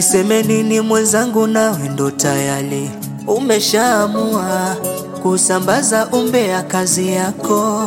Niseme nini mwenzangu, nawe ndo tayari umeshaamua kusambaza umbea kazi yako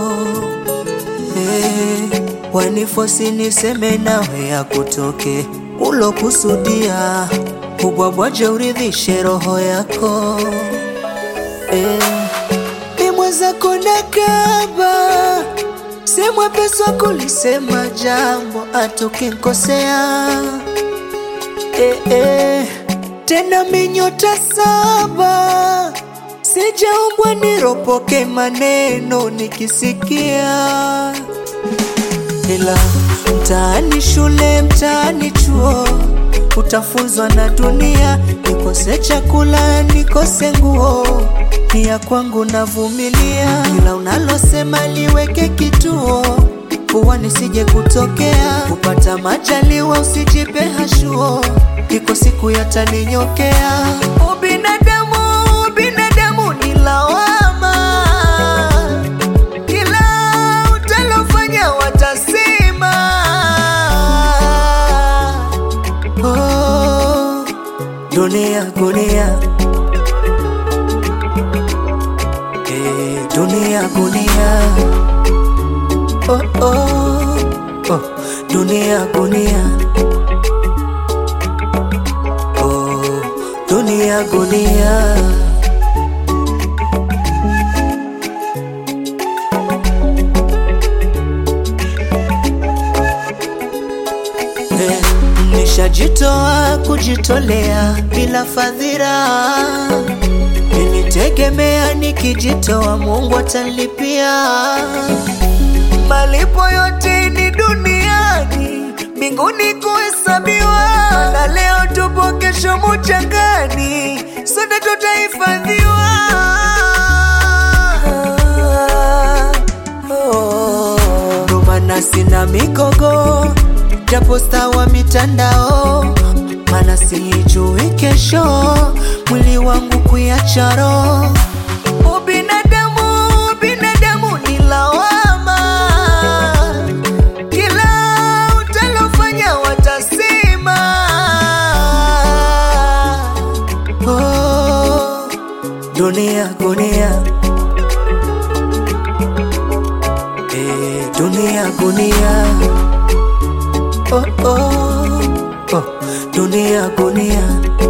hey, wanifosi niseme nawe ya kutoke ulokusudia ubwabwaje uridhishe roho yako hey, ni mwenzako nakaba si mwepesi wa kulisema jambo atukinkosea eh, eh, tena minyota saba sijaumbwa niropoke maneno nikisikia, ila mtaani shule, mtaani chuo utafunzwa na dunia, nikose chakula, nikose nguo, ni ya kwangu navumilia, ila unalosema liweke kituo kuwa nisije kutokea kupata majaliwa, usijipe hashuo, iko siku yataninyokea. Ubinadamu, ubinadamu ni lawama, kila utalofanya watasema. Oh, dunia gunia, eh, dunia gunia oh, oh, oh, dunia gunia oh, dunia gunia eh, nishajitoa kujitolea bila fadhila nilitegemea nikijitoa Mungu atanilipia malipo yote ni duniani, mbinguni kuhesabiwa. Na leo tupo, kesho muchangani, sote tutahifadhiwa. Ndo maana sina mikogo, japo staa wa mitandao, maana sijui kesho mwili wangu kuiacha roho. Ubinadamu, ubinadamu ni lawama, kila utalofanya watasema. Oh, dunia gunia, eh, dunia gunia, oh, oh, oh, dunia gunia.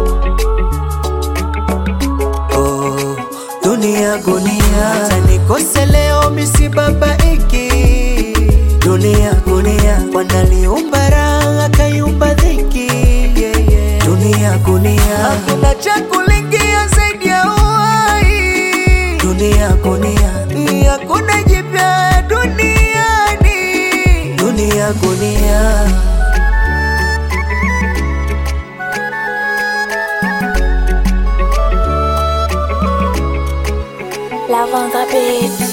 Oh, dunia gunia, hata nikose leo misibabaiki. Dunia gunia, wanaliumba raha akaiumba dhiki. Yeah, yeah. Dunia gunia, hakuna cha kulingia zaidi ya uhai. Dunia gunia, hakuna jipya duniani. Dunia gunia. Love on the beat.